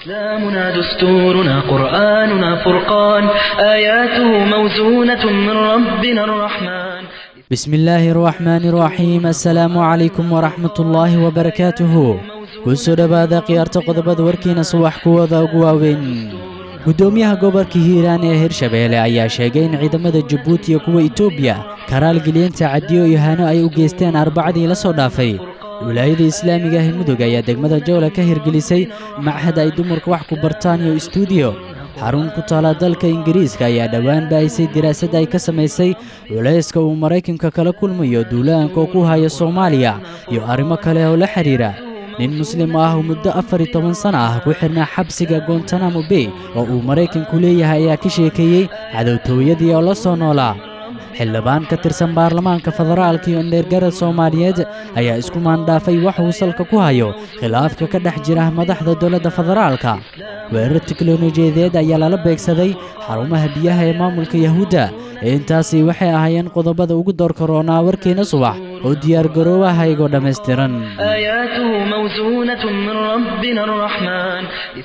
إسلامنا دستورنا قرآننا فرقان آياته موزونة من ربنا الرحمن بسم الله الرحمن الرحيم السلام عليكم ورحمة الله وبركاته kusoo dhowaada khiyaarta qodobada warkiina subax kuwada ugu waaweyn guddoomiyaha gobolka hiiraan ee hirshabeelle ayaa sheegay in ciidamada jabuuti iyo kuwa etoobiya karaalgeliyanta cadiyo iyo hano ay u geysteen arbacadii la soo dhaafay wilaayada islaamiga ah mudug ayaa degmada jowla ka hirgelisay machad ay dumarku wax ku bartaan iyo istuudiyo xarun ku taala dalka ingiriiska ayaa dhowaan baahisay diraasad ay ka samaysay culayska uu maraykanka kala kulmayo duulaanka oo ku haya soomaaliya iyo arrimo kale oo la xidhiira nin muslim ah oo muddo afar iyo toban sana ah ku xidhnaa xabsiga gontanamo bay oo uu maraykanku leeyahay ayaa ka sheekeeyey cadowtooyadii oo la soo noolaa xildhibaan ka tirsan baarlamaanka federaalka iyo indheergarad soomaaliyeed ayaa isku maandhaafay wax uu salka ku hayo khilaafka ka dhex jira madaxda dowladda federaalka weerar tiknolojiyadeed ayaa lala beegsaday xarumaha biyaha ee maamulka yahuudda intaasi waxay ahaayeen qodobada ugu door karoonaa warkeena subax oo diyaargaroowaha igoo dhammaystiran آياته موزونة من ربنا الرحمن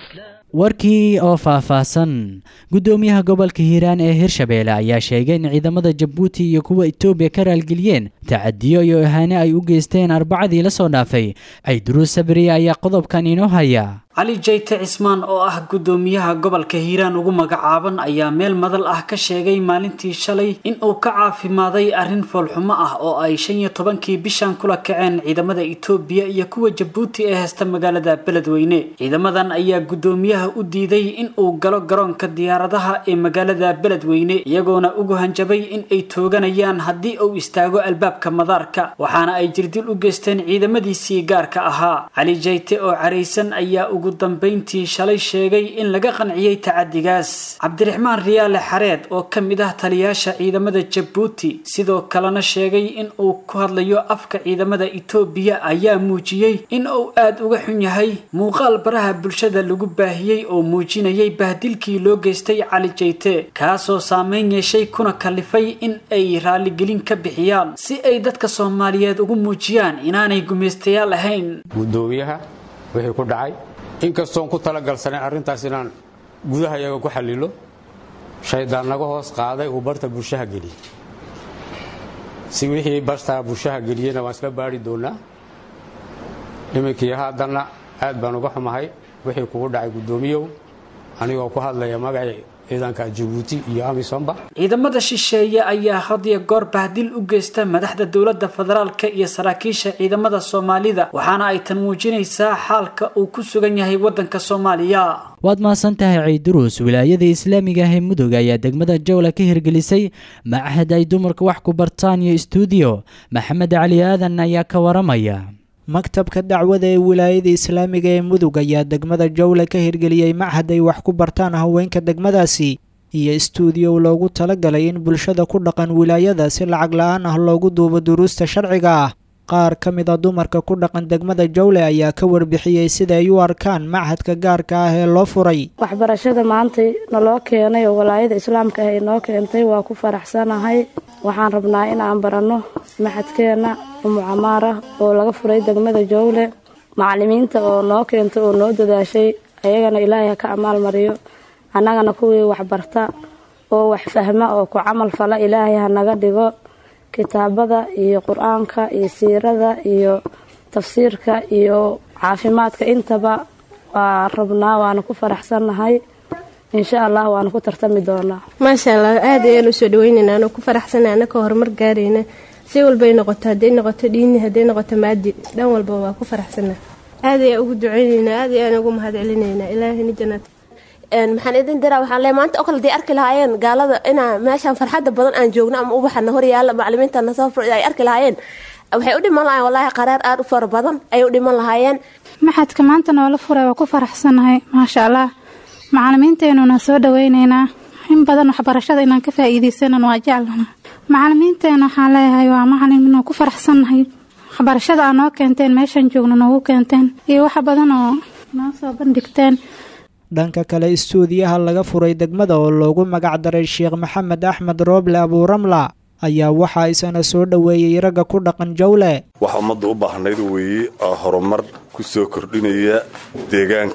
warkii oo faahfaahsan guddoomiyaha gobolka hiiraan ee hirshabeelle ayaa sheegay in ciidamada jabuuti iyo kuwa etoobiya ka raalgeliyeen tacadiyo iyo ihaane ay u geysteen arbacadii la soo dhaafay cayduruus sabriya ayaa qodobkan inoo haya cali jayte cismaan oo ah guddoomiyaha gobolka hiiraan ugu magacaaban ayaa meel madal ah ka sheegay maalintii shalay in uu ka caafimaaday arrin foolxumo ah oo ay shan iyo tobankii bishan kula kaceen ciidamada etoobiya iyo kuwa jabuuti ee heysta magaalada beledweyne ciidamadan ayaa guddoomiyaha u diiday in uu galo garoonka diyaaradaha ee magaalada beledweyne iyagoona ugu hanjabay in ay tooganayaan haddii uu istaago albaabka madaarka waxaana ay jirdil u geysteen ciidamadiisii gaarka ahaa cali jayte oo caraysan ayaa ugu dambayntii shalay sheegay in laga qanciyey tacadigaas cabdiraxmaan riyaale xareed oo ka mid ah taliyaasha ciidamada jabuuti sidoo kalena sheegay in uu ku hadlayo afka ciidamada etoobiya ayaa muujiyey in uu aada uga xun yahay muuqaal baraha bulshada lagu baahiyey oo muujinayay bahdilkii loo geystay cali jayte kaasoo saameyn yeeshay kuna kalifay in ay raaligelin ka bixiyaan si ay dadka soomaaliyeed ugu muujiyaan inaanay gumaystayaal ahayn gudoomiyaha wixii ku dhacay inkastoon ku talagalsanayn arrintaas inaan gudaha iyaga ku xallilo shaydaan naga hoos qaaday uu barta bulshaha geliyey si wixii bartaa bulshaha geliyeyna waan isla baari doonaa iminkii haddana aad baan uga xumahay wixii kugu dhacay guddoomiyow anigoo ku hadlaya magacii ciidanka jabuuti iyo amisomba ciidamada shisheeye ayaa had iyo goor bahdil u geysta madaxda dowladda federaalka iyo saraakiisha ciidamada soomaalida waxaana ay tan muujinaysaa xaalka uu ku sugan yahay waddanka soomaaliya waad mahadsan tahay ciiduruus wilaayada islaamiga ah ee mudug ayaa degmada jowla ka hirgelisay machad ay dumarka wax ku bartaan iyo istuudiyo maxamed cali aadan ayaa ka waramaya maktabka dacwada ee wilaayada islaamiga ee mudug ayaa degmada jowle ka hirgeliyey machad ay wax ku bartaan haweenka degmadaasi iyo istuudiyo loogu talagalay in bulshada ku dhaqan wilaayada si lacag la-aan ah loogu duubo duruusta sharciga ah qaar ka mid a dumarka ku dhaqan degmada jowle ayaa ka warbixiyey sida ay u arkaan machadka gaarka ah ee loo furay waxbarashada maanta naloo keenay oo walaayada islaamka ah ay noo keentay waa ku faraxsanahay waxaan rabnaa in aan baranno maxadkeenna umu camaar ah oo laga furay degmada jowle macalimiinta oo noo keentay oo noo dadaashay ayagana ilaahay ha ka amaal mariyo annagana kuwii waxbarta oo wax fahma oo ku camal fala ilaahay ha naga dhigo kitaabada iyo qur-aanka iyo siirada iyo tafsiirka iyo caafimaadka intaba waa rabnaa waana ku faraxsannahay insha allah waana ku tartami doonaa maasha allah aad ayaan usoo dhaweyneynaa anoo ku faraxsana anaka horumar gaarayna si walbay noqoto hadday noqoto dhiini hadday noqoto maadi dhan walba waa ku faraxsana aad ayaan ugu duceyneynaa aad ayaan ugu mahad celineynaa ilaahina janaad maxaan idin diraa waxaan leeyahay maanta oo kale day arki lahaayeen gaalada inaa meeshaan farxadda badan aan joogno ama ubaxana hor yaalla macalimiintana soo ay arki lahaayeen waxay u dhiman lahayen wallaahi qaraar aad u fara badan ayay u dhiman lahaayeen maxadka maanta noola furay waa ku faraxsanahay maasha allah macalimiinteenuna soo dhaweyneynaa in badan waxbarashada inaan ka faa'iideysanan waa jeclana macalimiinteena waxaan leeyahay waa macalin inuu ku faraxsannahay waxbarashada aa noo keenteen meeshaan joogno noogu keenteen iyo wax badan oo noo soo bandhigteen dhanka kale istuudiyaha laga furay degmada oo loogu magac daray sheekh maxamed axmed rooble abuuramla ayaa waxaa isana soo dhoweeyey ragga ku dhaqan jawle waxa ummadda u baahnayd weeye oo horumar ku soo kordhinaya deegaanka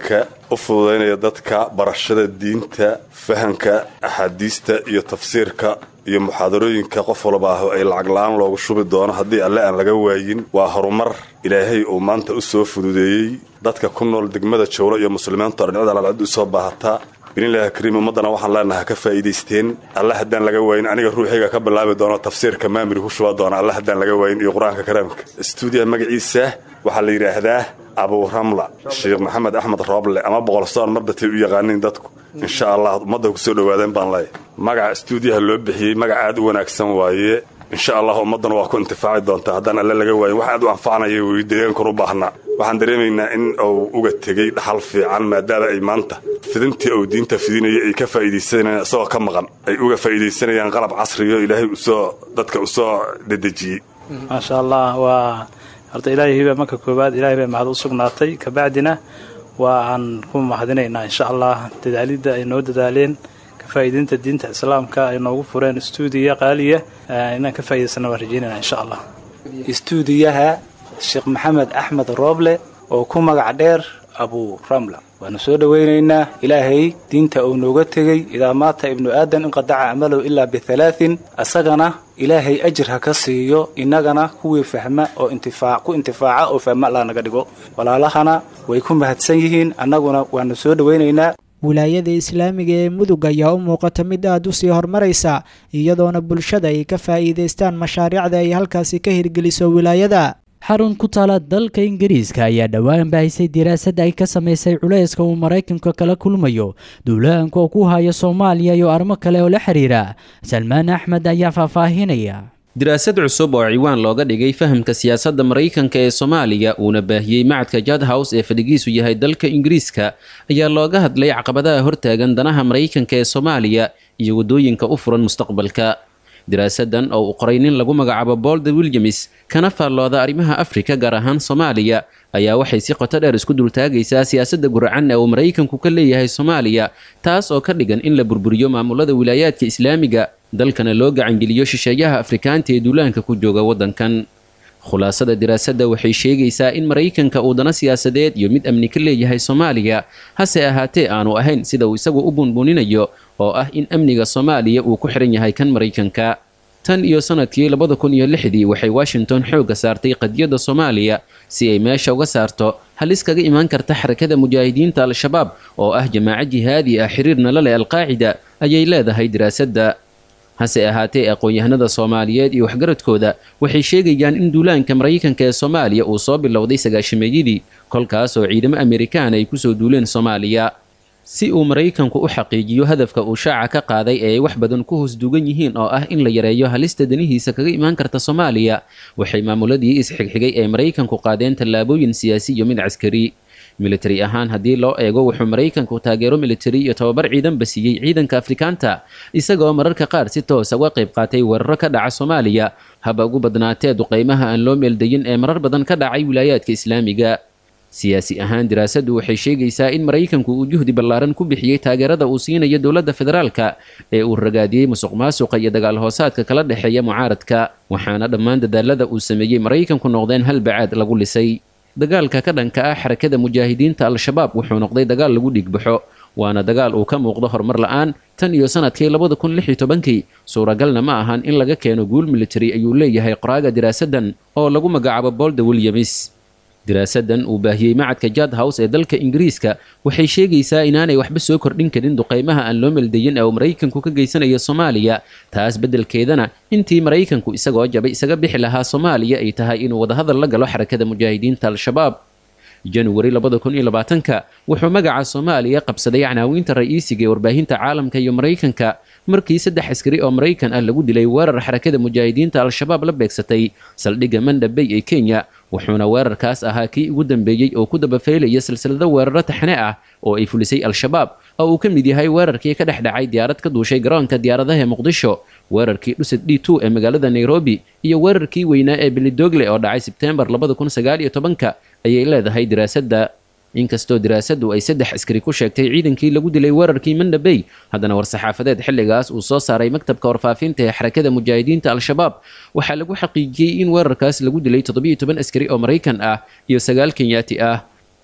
u fududaynaya dadka barashada diinta fahanka axaadiista iyo tafsiirka iyo muxaadarooyinka qof walba ah ay lacag la-aan loogu shubi doono haddii alle aan laga waayin waa horumar ilaahay uu maanta u soo fududeeyey dadka ku nool degmada jowlo iyo muslimiinta oo dhinacyada alcid u soo baahataa binilahi kariim ummaddana waxaan leenahay ka faa'iidaysteen alle haddaan laga waayin aniga ruuxayga ka bilaabi doono tafsiirka maamiri ku shuba doona alle haddaan laga waayin iyo qur-aanka karaamka stuudiya magaciisa waxaa la yidhaahdaa abuuramla sheekh maxamed axmed rooble ama boqolsoon marbatay u yaqaaniin dadku insha allah ummadda kusoo dhowaadeen baan leeyahy magaca stuudiyaha loo bixiyey magac aad u wanaagsan waaye insha allah ummaddana waa ku intifaaci doontaa haddaan alle laga waayin wax aad u anfacnaya wey deegaankan u baahnaa waxaan dareemaynaa in uu uga tegey dhaxal fiican maadaama ay maanta fidintii uu diinta fidinayay ay ka faa'iidaysanayaan isagoo ka maqan ay uga faa'iidaysanayaan qalab casriyo ilaahay usoo dadka usoo dedejiyey maasha allah waa horta ilaahay baa marka koowaad ilaahay bay mahad u sugnaatay kabacdina waa aan ku mahadinaynaa insha allah dadaalidda ay noo dadaaleen ka faa'iidaynta diinta islaamka ay noogu fureen stuudiya qaaliya inaan ka faa'idaysana waan rajeynayna insha allah stuudiyaha sheekh maxamed axmed rooble oo ku magac dheer abu ramla waanu soo dhowaynaynaa ilaahay diinta uu nooga tegey idaa maata ibnu aadan inqadaca camalahu ilaa bihalaatin asagana ilaahay ajir ha ka siiyo innagana kuwii fahma oo intifaac ku intifaaca oo fahma allah naga dhigo walaalahana way ku mahadsan yihiin annaguna waanu soo dhowaynaynaa wilaayada islaamiga ee mudug ayaa u muuqata mid aada u sii horumaraysa iyadoona bulshada ay ka faa'iidaystaan mashaariicda ay halkaasi ka hirgeliso wilaayada xarun ku taala dalka ingiriiska ayaa dhowaan bahisay diraasad ay ka samaysay culayska uu maraykanka kala kulmayo duulaanka oo ku haya soomaaliya iyo arrimo kale oo la xiriira salmaan axmed ayaa faahfaahinaya diraasad cusub oo ciwaan looga dhigay fahamka siyaasadda maraykanka ee soomaaliya uuna baahiyey macadka jadhouse ee fadhigiisu yahay dalka ingiriiska ayaa looga hadlay caqabadaha hortaagan danaha maraykanka ee soomaaliya iyo waddooyinka u furan mustaqbalka diraasadan oo uu qoray nin lagu magacaabo bolde williams kana faallooda arrimaha afrika gaar ahaan soomaaliya ayaa waxay si qoto dheer isku dultaagaysaa siyaasadda guracan ee uu maraykanku ka leeyahay soomaaliya taas oo ka dhigan in la burburiyo maamulada wilaayaadka islaamiga dalkana loo gacangeliyo shisheeyaha afrikaanta ee duulaanka ku jooga waddankan khulaasada diraasadda waxay sheegaysaa in maraykanka uu dano siyaasadeed iyo mid amni ka leeyahay soomaaliya hase ahaatee aanu ahayn sida uu isagu u bunbuninayo oo ah in amniga soomaaliya uu ku xihan yahay kan maraykanka tan iyo sanadkii labada kun iyo lixdii waxay washington xoogga saartay qadiyadda soomaaliya si ay meesha uga saarto halis kaga imaan karta xarakada mujaahidiinta al-shabaab oo ah jamaaco jihaadi ah xiriirna la leh alqaacida ayay leedahay diraasadda hase ahaatee aqoon-yahanada soomaaliyeed iyo waxgaradkooda waxay sheegayaan in duulaanka maraykanka ee soomaaliya uu soo bilowday sagaashameeyadii kolkaas oo ciidamo amerikaan ay kusoo duuleen soomaaliya si uu maraykanku u xaqiijiyo hadafka uu shaaca ka qaaday ee ay wax badan ku hoos duugan yihiin oo ah in la yareeyo halista danihiisa kaga imaan karta soomaaliya waxay maamuladii isxigxigay ee maraykanku qaadeen tallaabooyin siyaasi iyo mid caskari militari ahaan haddii loo eego wuxuu maraykanku taageero militari iyo tobabar ciidanba siiyey ciidanka afrikaanta isagoo mararka qaar si toosa uga qayb qaatay weeraro ka dhaca soomaaliya haba ugu badnaatee duqaymaha aan loo meeldayin ee marar badan ka dhacay wilaayaadka islaamiga siyaasi ahaan diraasaddu waxay sheegaysaa in maraykanku uu juhdi ballaaran ku bixiyey taageerada uu siinayo dowladda federaalka ee uu ragaadiyey musuq maasuqa iyo dagaal hoosaadka kala dhexeeya mucaaradka waxaana dhammaan dadaalada uu sameeyey maraykanku noqdeen hal bacaad lagu lisay dagaalka ka dhanka ah xarakada mujaahidiinta al-shabaab wuxuu noqday dagaal lagu dhiigbaxo waana dagaal uu ka muuqdo horumar la-aan tan iyo sanadkii labada kun lix iyo tobankii suuragalna ma ahan in laga keeno guul militari ayuu leeyahay qoraaga diraasaddan oo lagu magacaabo bolde williams diraasadan uu baahiyey macadka jadhouse ee dalka ingiriiska waxay sheegaysaa inaanay waxba soo kordhin karin duqaymaha aan loo meldayin ee uu maraykanku ka geysanayo soomaaliya taas beddelkeedana intii maraykanku isagoo jabay isaga bixi lahaa soomaaliya ay tahay inuu wadahadal la galo xarakada mujaahidiinta al-shabaab januari labada kun iyo labaatanka wuxuu magaca soomaaliya qabsaday canaawiinta ra'iisiga ee warbaahinta caalamka iyo maraykanka markii saddex askari oo maraykan ah lagu dilay weerar xarakada mujaahidiinta al-shabaab la beegsatay saldhigga mandhabey ee kenya wuxuuna weerarkaas ahaa kii ugu dambeeyey oo ku dabafaylaya silsilado weeraro taxne ah oo ay fulisay al-shabaab oo uu ka mid yahay weerarkii ka dhex dhacay diyaarad ka duushay garoonka diyaaradaha ee muqdisho weerarkii dhusad d two ee magaalada nairobi iyo weerarkii weynaa ee bilidogle oo dhacay sebteembar labada kun sagaal iyo tobanka ayay leedahay diraasadda inkastoo diraasaddu ay saddex askari ku sheegtay ciidankii lagu dilay weerarkii mandhabey haddana war-saxaafadeed xilligaas uu soo saaray maktabka warfaafinta ee xarakada mujaahidiinta al-shabaab waxaa lagu xaqiijiyey in weerarkaas lagu dilay toddobiyo toban askari oo maraykan ah iyo sagaal kenyaati ah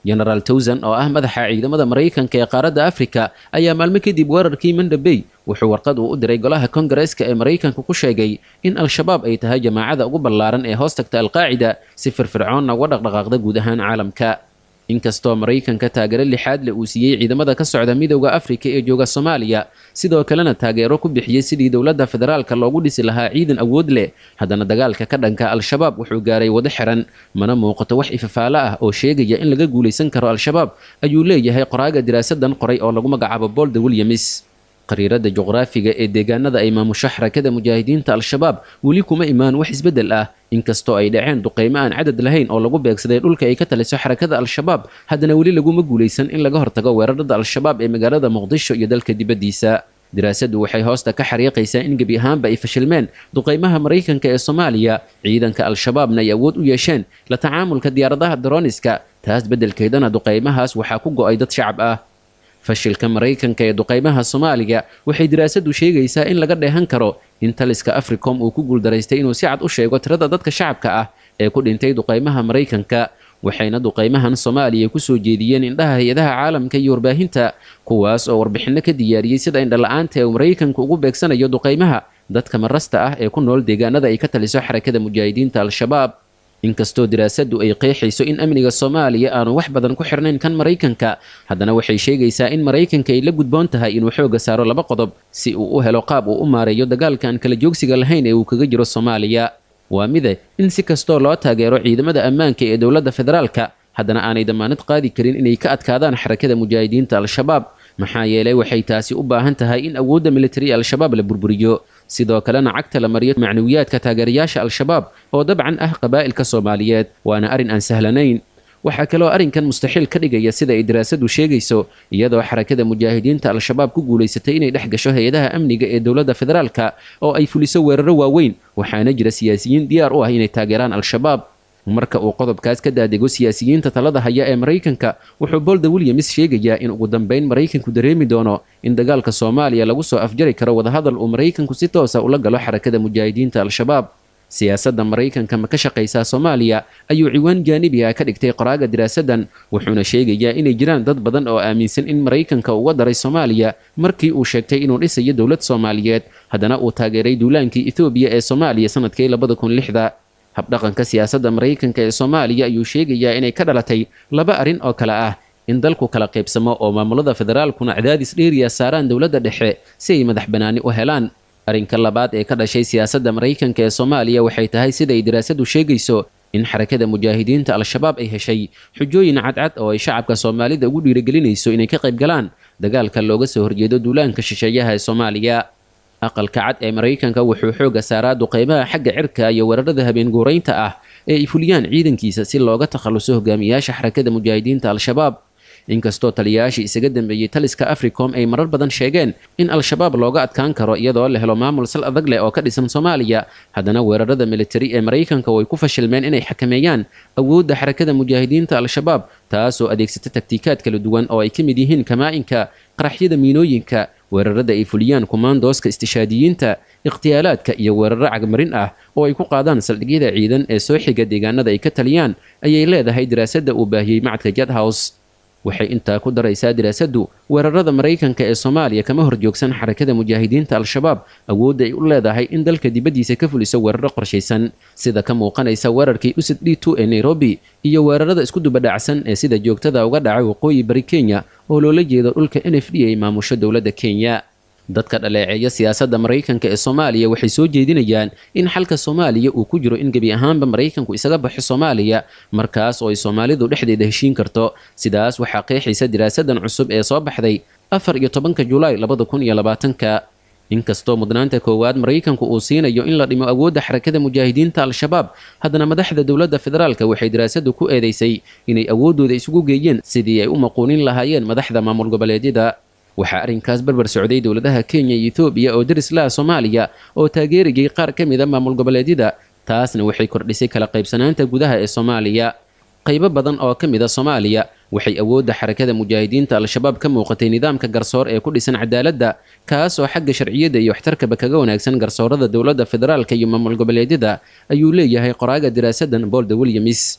genaraal towsan oo ah madaxa ciidamada maraykanka ee qaaradda afrika ayaa maalmo kadib weerarkii mandhabey wuxuu warqad uu u diray golaha kongareeska ee maraykanka ku sheegay in al-shabaab ay tahay jamaacada ugu ballaaran ee hoos tagta alqaacida si firfircoonna uga dhaqdhaqaaqda guud ahaan caalamka inkastoo maraykanka taageero lixaad le uu siiyey ciidamada ka socda midowda afrika ee jooga soomaaliya sidoo kalena taageero ku bixiyey sidii dowladda federaalka loogu dhisi lahaa ciidan awood leh haddana dagaalka ka dhanka al-shabaab wuxuu gaaray wado xiran mana muuqato wax ifafaalo ah oo sheegaya in laga guulaysan karo al-shabaab ayuu leeyahay qoraaga diraasadan qoray oo lagu magacaabo bolda williams qariirada juqraafiga ee deegaanada ay maamusho xarakada mujaahidiinta al-shabaab weli kuma imaan wax isbeddel ah inkastoo ay dhaceen duqeymo aan cadad lahayn oo lagu beegsaday dhulka ay ka taliso xarakada al-shabaab haddana weli laguma guulaysan in laga hortago weerarada al-shabaab ee magaalada muqdisho iyo dalka dibaddiisa daraasadu waxay hoosta ka xariiqaysaa in gebi ahaanba ay fashilmeen duqeymaha maraykanka ee soomaaliya ciidanka al-shabaabna ay awood u yeesheen la tacaamulka diyaaradaha daroniska taas beddelkeedana duqeymahaas waxaa ku go'ay dad shacab ah fashilka maraykanka ee duqeymaha soomaaliya waxay daraasadu sheegaysaa in laga dheehan karo in taliska africom uu ku guuldaraystay inuu si cad u sheego tirada dadka shacabka ah ee ku dhintay duqeymaha maraykanka waxayna duqeymahan soomaaliya kusoo jeediyeen indhaha hay-adaha caalamka iyo warbaahinta kuwaas oo warbixinno ka diyaariyey sida indhala-aanta ee uu maraykanku ugu beegsanayo duqeymaha dadka marasta ah ee ku nool deegaanada ay ka taliso xarakada mujaahidiinta al-shabaab inkastoo daraasadu ay qeexayso in amniga soomaaliya aanu wax badan ku xirnayn kan maraykanka haddana waxay sheegaysaa in maraykanka ay la gudboon tahay inuu xooga saaro laba qodob si uu u helo qaab uu u maareeyo dagaalka aan kala joogsiga lahayn ee uu kaga jiro soomaaliya waa mide in si kastoo loo taageero ciidamada ammaanka ee dowladda federaalka haddana aanay damaanad qaadi karin inay ka adkaadaan xarakada mujaahidiinta al-shabaab maxaa yeelay waxay taasi u baahan tahay in awoodda militari ee al-shabaab la burburiyo sidoo kalena cagta la mariyo macnawiyaadka taageerayaasha al-shabaab oo dabcan ah qabaa'ilka soomaaliyeed waana arrin aan sahlanayn waxaa kaloo arrinkan mustaxiil ka dhigaya sida ay daraasadu sheegayso iyadoo xarakada mujaahidiinta al-shabaab ku guulaysatay inay dhex gasho hay-adaha amniga ee dowladda federaalka oo ay fuliso weeraro waaweyn waxaana jira siyaasiyiin diyaar u ah inay taageeraan al-shabaab marka uu qodobkaas ka daadego siyaasiyiinta talada haya ee maraykanka wuxuu bolda williams sheegayaa in ugu dambeyn maraykanku dareemi doono in dagaalka soomaaliya lagu soo afjari karo wadahadal uu maraykanku si toosa ula galo xarakada mujaahidiinta al-shabaab siyaasadda maraykanka ma ka shaqaysaa soomaaliya ayuu ciwaan jaanibi ah ka dhigtay qoraaga diraasadan wuxuuna sheegayaa inay jiraan dad badan oo aaminsan in maraykanka uga daray soomaaliya markii uu sheegtay inuu dhisayo dowlad soomaaliyeed haddana uu taageeray duulaankii ethoobiya ee soomaaliya sanadkii labada kun lixda habdhaqanka siyaasadda maraykanka ee soomaaliya ayuu sheegayaa inay ka dhalatay laba arrin oo kale ah in dalku kala qaybsamo oo maamulada federaalkuna cadaadis dheeriya saaraan dowladda dhexe si ay madax bannaani u helaan arrinka labaad ee ka dhashay siyaasadda maraykanka ee soomaaliya waxay tahay siday daraasadu sheegayso in xarakada mujaahidiinta al-shabaab ay heshay xujooyin cadcad oo ay shacabka soomaalida ugu dhiirigelinayso inay ka qayb galaan dagaalka looga soo horjeedo duulaanka shisheeyaha ee soomaaliya aqalka cad ee maraykanka wuxuu xooga saaraa duqeymaha xagga cirka iyo weerarada habeen guuraynta ah ee ay fuliyaan ciidankiisa si looga takhaluso hogaamiyaasha xarakada mujaahidiinta al-shabaab inkastoo taliyayaashii isaga dambeeyey taliska africom ay marar badan sheegeen in al-shabaab looga adkaan karo iyadoo la helo maamul sal adag leh oo ka dhisan soomaaliya haddana weerarada militari ee maraykanka way ku fashilmeen inay xakameeyaan awoodda xarakada mujaahidiinta al-shabaab taasoo adeegsata taktiikaad kala duwan oo ay ka mid yihiin kamaa-inka qaraxyada miinooyinka weerarada ay fuliyaan kumaandooska istishaadiyiinta ikhtiyaalaadka iyo weeraro cagmarin ah oo ay ku qaadaan saldhigyada ciidan ee soo xiga deegaanada ay ka taliyaan ayay leedahay daraasadda uu baahiyey macadka jadhouse waxay intaa ku daraysaa daraasadu weerarada maraykanka ee soomaaliya kama horjoogsan xarakada mujaahidiinta al-shabaab awoodda ay u leedahay in dalka dibaddiisa ka fuliso weeraro qorshaysan sida ka muuqanaysa weerarkii usad d two ee nairobi iyo weerarada isku dubadhacsan ee sida joogtada uga dhacay waqooyi bari kenya oo loola jeedo dhulka n f d ay maamusho dowladda kenya dadka dhaleeceeya siyaasadda maraykanka ee soomaaliya waxay soo jeedinayaan in xalka soomaaliya uu ku jiro in gebi ahaanba maraykanku isaga baxo soomaaliya markaas oo ay soomaalidu dhexdeeda heshiin karto sidaas waxaa qeexaysa diraasadan cusub ee soo baxday afar iyo tobanka julaay labada kun iyo labaatanka inkastoo mudnaanta koowaad maraykanku uu siinayo in la dhimo awoodda xarakada mujaahidiinta al-shabaab haddana madaxda dowladda federaalka waxay daraasadu ku eedeysay inay awooddooda isugu geeyeen sidii ay u maquunin lahaayeen madaxda maamul goboleedyada waxaa arrinkaas barbar socday dowladaha kenya iyo etoobiya oo daris laha soomaaliya oo taageerayay qaar ka mid a maamul goboleedyada taasna waxay kordhisay kala qaybsanaanta gudaha ee soomaaliya qaybo badan oo ka mid a soomaaliya waxay awoodda xarakada mujaahidiinta al-shabaab ka muuqatay nidaamka garsoor ee ku dhisan cadaaladda kaas oo xagga sharciyadda iyo waxtarkaba kaga wanaagsan garsoorada dowladda federaalka iyo maamul goboleedyada ayuu leeyahay qoraaga diraasadan bolda williams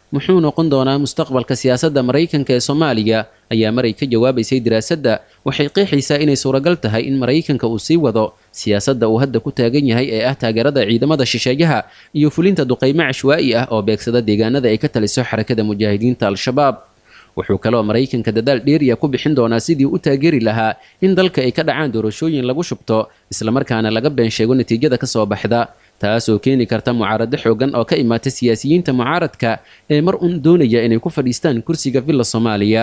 muxuu noqon doonaa mustaqbalka siyaasadda maraykanka ee soomaaliya ayaa maray ka jawaabaysay diraasadda waxay qeexaysaa inay suuragal tahay in maraykanka uu sii wado siyaasadda uu hadda ku taagan yahay ee ah taageerada ciidamada shisheeyaha iyo fulinta duqaymo cashwaa'i ah oo beegsada deegaanada ay ka taliso xarakada mujaahidiinta al-shabaab wuxuu kaloo maraykanka dadaal dheeriya ku bixin doonaa sidii u taageeri lahaa in dalka ay ka dhacaan doorashooyin lagu shubto islamarkaana laga been sheego natiijada ka soo baxda taasoo keeni karta mucaarado xoogan oo ka imaata siyaasiyiinta mucaaradka ee mar un doonaya inay ku fadhiistaan kursiga villa soomaaliya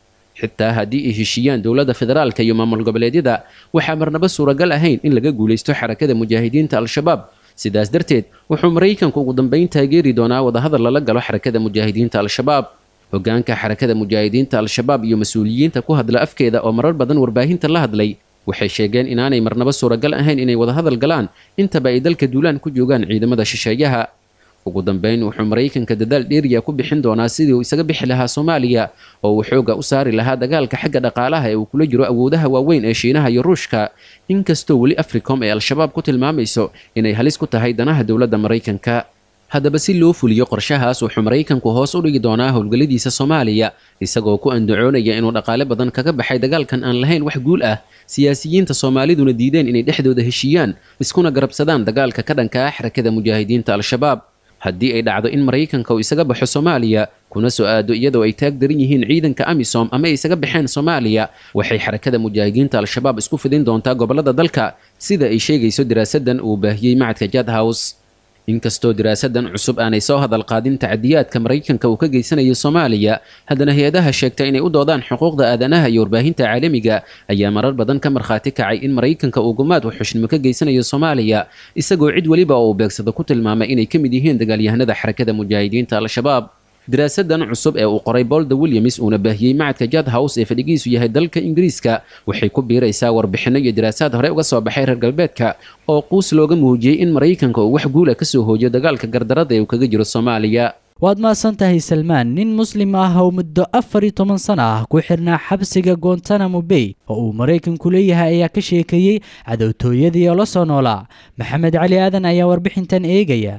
xitaa haddii ay heshiiyaan dowladda federaalka iyo maamul goboleedyada waxaa marnaba suuragal ahayn in laga guulaysto xarakada mujaahidiinta al-shabaab sidaas darteed wuxuu maraykanku ugu dambayn taageeri doonaa wadahadal lala galo xarakada mujaahidiinta al-shabaab hogaanka xarakada mujaahidiinta al-shabaab iyo mas-uuliyiinta ku hadla afkeeda oo marar badan warbaahinta la hadlay waxay sheegeen inaanay marnaba suuragal ahayn inay wadahadal galaan intaba ay dalka duulaan ku joogaan ciidamada shisheeyaha ugu dambayn wuxuu maraykanka dadaal dheeriya ku bixin doonaa sidii uu isaga bixi lahaa soomaaliya oo uu xooga u saari lahaa dagaalka xagga dhaqaalaha ee uu kula jiro awoodaha waaweyn ee shiinaha iyo ruushka inkastoo weli africom ee al-shabaab ku tilmaamayso inay halis ku tahay danaha dowladda maraykanka haddaba si loo fuliyo qorshahaas wuxuu maraykanku hoos u dhigi doonaa howlgalladiisa soomaaliya isagoo ku andacoonaya inuu dhaqaale badan kaga baxay dagaalkan aan lahayn wax guul ah siyaasiyiinta soomaaliduna diideen inay dhexdooda heshiiyaan iskuna garabsadaan dagaalka ka dhanka ah xarakada mujaahidiinta al-shabaab haddii ay dhacdo in maraykanka uu isaga baxo soomaaliya kuna soo aado iyadoo ay taag daran yihiin ciidanka amisom ama ay isaga baxeen soomaaliya waxay xarakada mujaahidiinta al-shabaab isku fidin doontaa gobollada dalka sida ay sheegayso diraasadan uu baahiyey macadka jad house inkastoo diraasadan cusub aanay soo hadal qaadin tacadiyaadka maraykanka uu ka geysanayo soomaaliya haddana hay-adaha sheegta inay u doodaan xuquuqda aadanaha iyo warbaahinta caalamiga ayaa marar badan ka markhaati kacay in maraykanka uu gumaad waxxushnimo ka geysanayo soomaaliya isagoo cid weliba oo uu beegsado ku tilmaamay inay ka mid yihiin dagaalyahanada xarakada mujaahidiinta al-shabaab diraasadan cusub ee uu qoray bolda williams uuna baahiyey macadka jad house ee fadhigiisu yahay dalka ingiriiska waxay ku biiraysaa warbixinno iyo diraasaad hore uga soo baxay reer galbeedka oo quus looga muujiyey in maraykanka uu wax guula ka soo hoojiyo dagaalka gardarada ee uu kaga jiro soomaaliya waad mahadsan tahay salmaan nin muslim ah oo muddo afar iyo toban sano ah ku xirnaa xabsiga gontanamo bay oo uu maraykanku leeyahay ayaa ka sheekeeyey cadowtooyadii oo la soo noolaa maxamed cali aadan ayaa warbixintan eegaya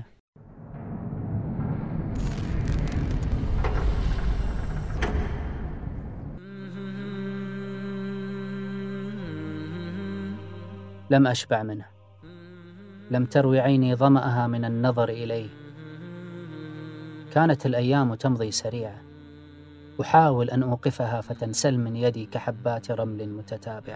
لم أشبع منه لم تروي عيني ظمأها من النظر إليه كانت الأيام تمضي سريعة أحاول أن أوقفها فتنسل من يدي كحبات رمل متتابعة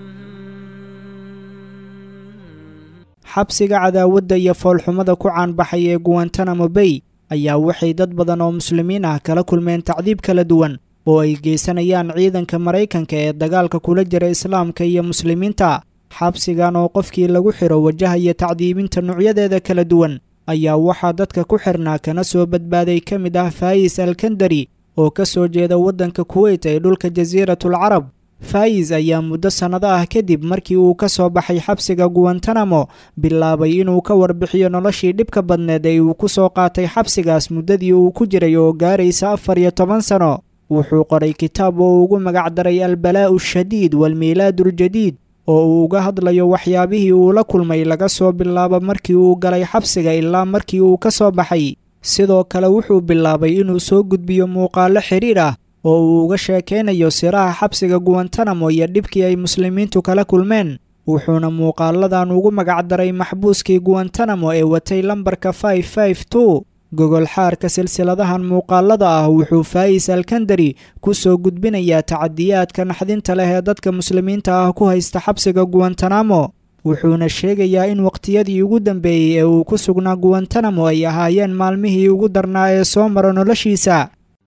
xabsiga cadaawadda iyo foolxumada ku caanbaxay ee guwantanamo bay ayaa waxay dad badan oo muslimiin ah kala kulmeen tacdiib kala duwan oo ay geysanayaan ciidanka maraykanka ee dagaalka kula jira islaamka iyo muslimiinta xabsigan oo qofkii lagu xiro wajahaya tacdiibinta nuocyadeeda kala duwan ayaa waxaa dadka ku xirnaa kana soo badbaaday ka mid ah faayis alkandari oo ka soo jeeda waddanka kuweyt ee dhulka jasiiratul carab faayis ayaa muddo sannado ah kadib markii uu ka soo baxay xabsiga guwantanamo bilaabay inuu ka warbixiyo noloshii dhibka badneed ee uu ku soo qaatay xabsigaas muddadii uu ku jiray oo gaaraysa afar iyo toban sano wuxuu qoray kitaab oo ugu magacdaray albalaa'u shadiid waalmiilaaduuljadiid oo uu uga hadlayo waxyaabihii uu la kulmay laga soo bilaabo markii uu galay xabsiga ilaa markii uu ka soo baxay sidoo kale wuxuu bilaabay inuu soo gudbiyo muuqaallo xidhiir ah oo uu uga sheekaynayo siraha xabsiga guwantanamo iyo dhibkii ay muslimiintu kala kulmeen wuxuuna muuqaaladan ugu magacdaray maxbuuskii guwantanamo ee watay lambarka gogol xaarka silsiladahan muuqaalada ah wuxuu faayis alkandari ku soo gudbinayaa tacadiyaadka naxdinta leh ee dadka muslimiinta ah ku haysta xabsiga guwantanamo wuxuuna sheegayaa in waqtiyadii ugu dambeeyey ee uu ku sugnaa guwantanamo ay ahaayeen maalmihii ugu darnaa ee soo mara noloshiisa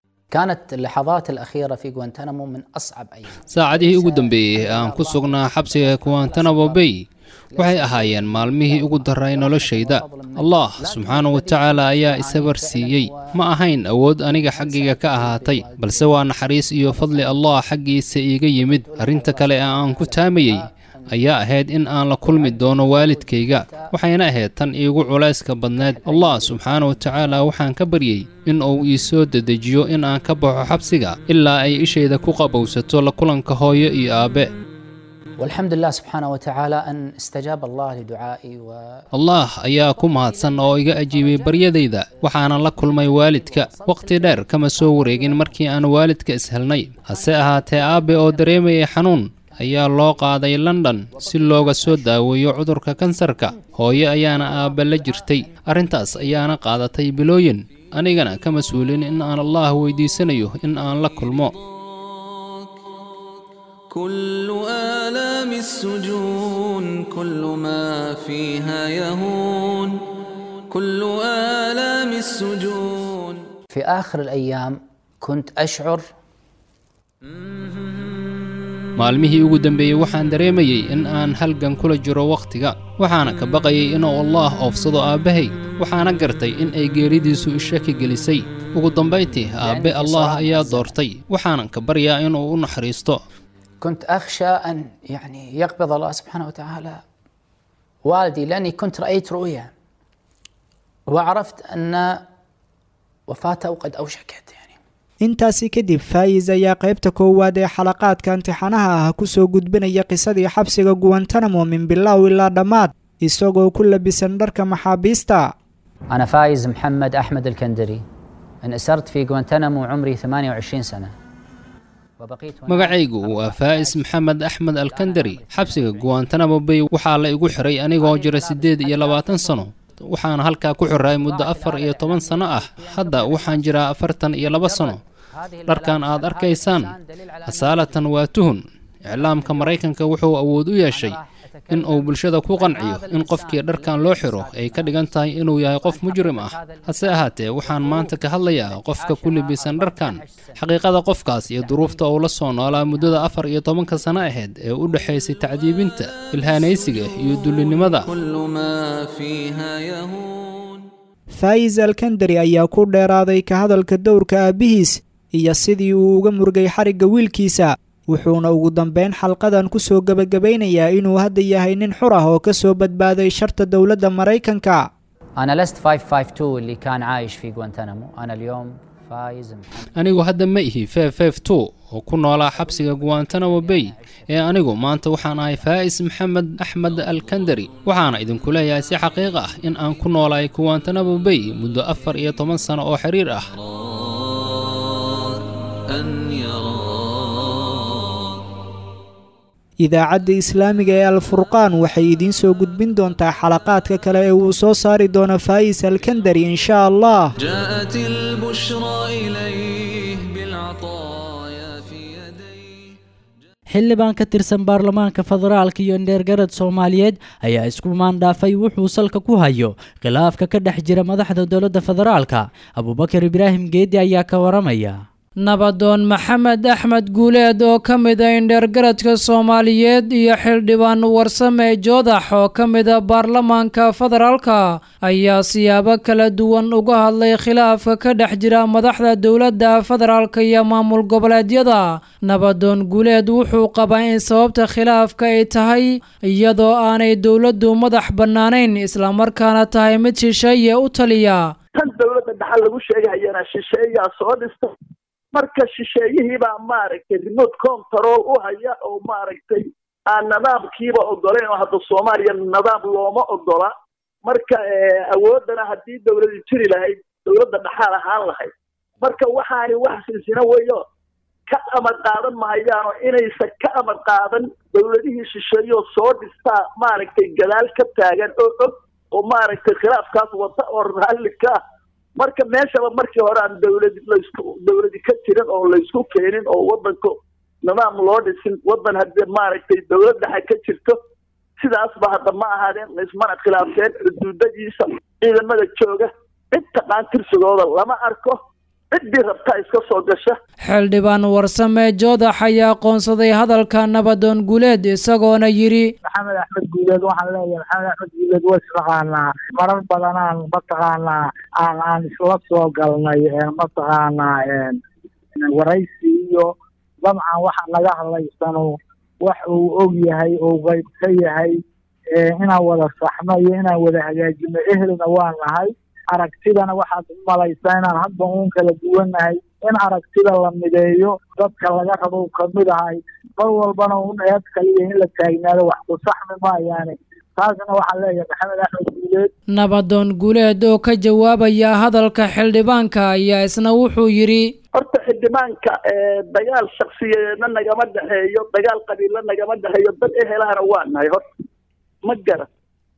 saacadihii ugu dambeeyey ee aan ku sugnaa xabsiga guwantanamo bay waxay ahaayeen maalmihii ugu daray noloshayda allah subxaanahu wa tacaala ayaa isabar siiyey ma ahayn awood aniga xaggayga ka ahaatay balse waa naxariis iyo fadli allah xaggiisa iiga yimid arrinta kale ee aan ku taamayey ayaa ahayd in aan la kulmi doono waalidkayga waxayna ahayd tan iigu culayska badneed allah subxaana wa tacaala waxaan ka baryey in uu ii soo dedejiyo in aan ka baxo xabsiga ilaa ay ishayda ku qabowsato la kulanka hooyo iyo aabbe والحمد لله سبحانه وتعالى أن استجاب الله لدعائي و... allah ayaa ku mahadsan oo iga ajiibay baryadayda waxaanan la kulmay waalidka wakhti dheer kama soo wareegin markii aan waalidka ishelnay hase ahaatee aabbe oo dareemayay xanuun ayaa loo qaaday london si looga soo daaweeyo cudurka kansarka hooyo ayaana aabbe la jirtay arrintaas ayaana qaadatay bilooyin anigana ka mas-uulin in aan allah weydiisanayo in aan la kulmo كل آلام السجون كل ما فيها يهون كل آلام السجون في آخر الأيام كنت أشعر maalmihii ugu dambeeyey waxaan dareemayey in aan halgan kula jiro wakhtiga waxaana ka baqayay inuu allaah oofsado aabbahay waxaana gartay in ay geeridiisu ishaki gelisay ugu dambayntii aabbe allaah ayaa doortay waxaanan ka baryaa inuu u naxariisto كنت أخشى أن يعني يقبض الله سبحانه وتعالى والدي لأني كنت رأيت رؤيا وعرفت أن وفاته قد أوشكت intaasi kadib faayis ayaa qaybta koowaad ee xalaqaadka imtixaanaha ah ku soo gudbinaya qisadii xabsiga guwantanamo min bilow ilaa dhammaad isagoo ku labisan dharka maxaabiista أنا فايز محمد أحمد الكندري انأسرت في غوانتنامو عمري 28 سنة magacaygu waa faa'is maxamed axmed alkandari xabsiga guwantanamo bay waxaa la igu xiray anigoo jira siddeed iyo labaatan sano waxaana halkaa ku xiray muddo afar iyo toban sano ah hadda waxaan jiraa afartan iyo laba sano dharkan aad arkaysaan asaalatan waa tuhun iclaamka maraykanka wuxuu awood u yeeshay in uu bulshada ku qanciyo in qofkii dharkan loo xiro ay ka dhigan tahay inuu yahay qof mujrim ah hase ahaatee waxaan maanta ka hadlayaa qofka ku libisan dharkan xaqiiqada qofkaas iyo duruufta uu la soo noolaa muddada afar iyo tobanka sano ahayd ee u dhexaysay tacdiibinta ilhaanaysiga iyo dullinimada كل ما فيها يهون faayis alkandari ayaa ku dheeraaday ka hadalka dowrka aabbihiis iyo sidii uu uga murgay xarigga wiilkiisa wuxuuna ugu dambeyn xalqadan ku soo gebagabaynayaa inuu hadda yahay nin xur ah oo ka soo badbaaday sharta dowladda maraykanka أنا لست 552 اللي كان عايش في غوانتنامو أنا اليوم فايز محمد anigu hadda ma ihi ff two oo ku noolaa xabsiga guwantanamo bay ee anigu maanta waxaan ahay faa'is maxamed axmed alkandari waxaana idinku leeyahay si xaqiiq ah in aan ku noolaay guwantanamo bay muddo afar iyo toban sano oo xiriir ah أن يرى idaacadda islaamiga ee alfurqaan waxay idiin soo gudbin doontaa xalaqaadka kale ee uu soo saari doono faa'is alkandari insha allah جاءت البشرى إليه بالعطايا في يديه xildhibaan ka tirsan baarlamaanka federaalka iyo indheergarad soomaaliyeed ayaa isku maandhaafay wuxuu salka ku hayo khilaafka ka dhex jira madaxda dowladda federaalka abubakar ibraahim geedi ayaa ka waramaya nabadoon maxamed axmed guuleed oo ka mid a indheergaradka soomaaliyeed iyo xildhibaan warsame joodax oo ka mid a baarlamaanka federaalka ayaa siyaabo kala duwan uga hadlay khilaafka ka dhex jira madaxda dowladda federaalka iyo maamul goboleedyada nabadoon guuleed wuxuu qabaa in sababta khilaafka ay tahay iyadoo aanay dowladdu madax bannaanayn islamarkaana tahay mid shisheeye u taliya tan dowladda dhaxal lagu sheegayana shisheeyaa soo dhista marka shisheeyihii baa maaragtay remote control u haya oo maaragtay aan nidaamkiiba ogolayn oo hadda soomaaliya nidaam looma ogola marka awooddana haddii dowladi jiri lahayd dowladda dhaxaal ahaan lahayd marka waxaani wax silsina weyo ka amar qaadan mahayaano inaysan ka amar qaadan dowladihii shisheeyoo soo dhistaa maaragtay gadaal ka taagan oo og oo maaragtay khilaafkaas wata oo raalli ka ah marka meeshaba markii hore aan dowladi laysku dowladi ka jirin oo laysku keenin oo wadanka nidaam loo dhisin wadan haddii maaragtay dowlad dhexe ka jirto sidaasba hadda ma ahaadeen laysmana khilaafeen xuduudadiisa ciidamada jooga cid taqaan tirsigooda lama arko ciddii rabtaa iska soo gasha xildhibaan warsame joodax ayaa aqoonsaday hadalka nabadoon guuleed isagoona yidhi maxamed axmed guuleed waxaan leeyahay maxamed axmed guuleed waa isnaqaanaa marar badanaan mataqaanaa aan aan isla soo galnay mataqaanaa waraysi iyo dabcan waxa naga hadlaysano wax uu og yahay oo qayb ka yahay inaan wada saxno iyo inaan wada hagaajino ehelna waa nahay aragtidana waxaad u malaysaa inaan hadba uun kala duwannahay in aragtida la mideeyo dadka laga rabo kamid ahay mar walbana un eed kaliya in la taagnaado wax ku saxmi maayaane taasna waxaan leeyahay maxamed axmed guuleed nabadoon guuleed oo ka jawaabaya hadalka xildhibaanka ayaa isna wuxuu yidhi horta xildhibaanka dagaal shaksiyeedna nagama dhexeeyo dagaal qabiilla nagama dhexeeyo dad ehelahana waa nahay horta ma garan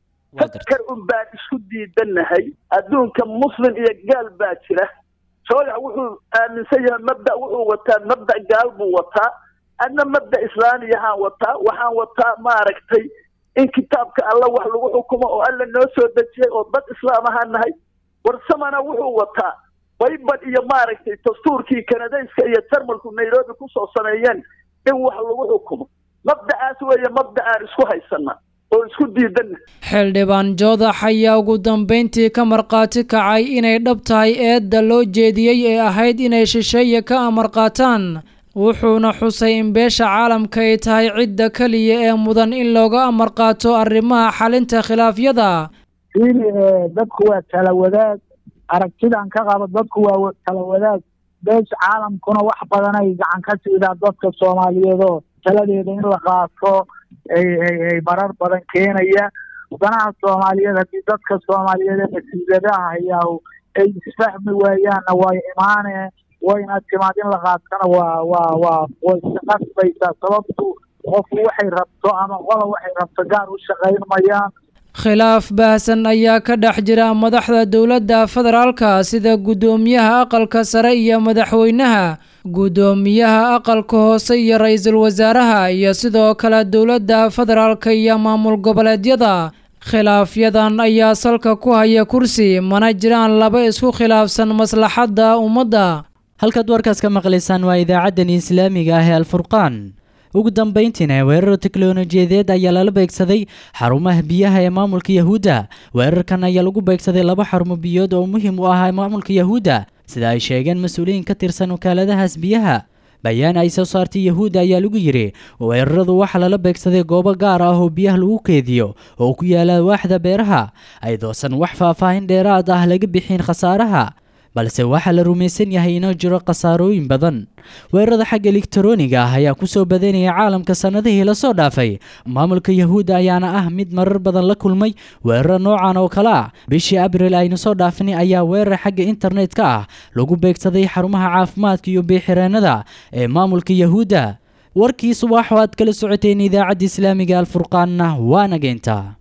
fakar un baan isku diidanahay adduunka muslim iyo gaal baa jira sooyax wuxuu aaminsan yahay mabda wuxuu wataa mabda gaal buu wataa adna mabda islaamiyahaan wataa waxaan wataa maaragtay in kitaabka alla wax lagu xukumo oo alla noo soo dejiyay oo dad islaam ahaan nahay warsamana wuxuu wataa baybad iyo maaragtay dastuurkii kanadayska iyo jarmalku nairobi kusoo sameeyeen in wax lagu xukumo mabdacaas weeye mabda aan isku haysana oo isku diidana xildhibaan joodax ayaa ugu dambeyntii ka markhaati kacay inay dhab tahay eedda loo jeediyey ee ahayd inay shisheeye ka amar qaataan wuxuuna xusay in beesha caalamka ay tahay cidda keliya ee mudan in looga amar qaato arrimaha xalinta khilaafyada fiili dadku waa tala wadaag aragtidan ka qabo dadku waa tala wadaag beesha caalamkuna wax badan ay gacan ka siidaa dadka soomaaliyeed oo taladeeda in la qaato ay ay ay marar badan keenaya danaha soomaaliyeed haddii dadka soomaaliyeed ee masiibadaha hayaa ay isfahmi waayaanna way imaane wayna timaad in la qaatana waa waa waa way isqasbaysaa sababtu qofku waxay rabto ama qola waxay rabto gaar u shaqayn mayaan khilaaf baahsan ayaa ka dhex jira madaxda dowladda federaalka sida guddoomiyaha aqalka sare iyo madaxweynaha guddoomiyaha aqalka hoose iyo ra-iisul wasaaraha iyo sidoo kale dowladda federaalka iyo maamul goboleedyada khilaafyadan ayaa salka ku haya kursi mana jiraan laba isku khilaafsan maslaxadda ummadda halkaad warkaas ka maqlaysaan waa idaacaddani islaamiga ah ee alfurqaan ugu dambayntiina weerar teknolojiyadeed ayaa lala beegsaday xarumaha biyaha ee maamulka yahuudda weerarkan ayaa lagu beegsaday laba xarumo biyood oo muhiim u ah maamulka yahuudda sida ay sheegeen mas-uuliyiin ka tirsan wakaaladahaas biyaha bayaan ay soo saartay yahuudda ayaa lagu yidhi weeraradu waxaa lala beegsaday goobo gaar ah oo biyaha lagu keediyo oo ku yaala waaxda beeraha aydoosan wax faahfaahin dheeraad ah laga bixin khasaaraha balse waxaa la rumaysan yahay inoo jiro khasaarooyin badan weerarada xagga elektarooniga ah ayaa kusoo badanaya caalamka sannadihii lasoo dhaafay maamulka yahuudda ayaana ah mid marar badan la kulmay weeraro noocan oo kale ah bishii abril aynu soo dhaafnay ayaa weerar xagga internetka ah lagu beegsaday xarumaha caafimaadka iyo biixireenada ee maamulka yahuudda warkii subax oo aad kala socoteen idaacadda islaamiga alfurqaanna waana geynta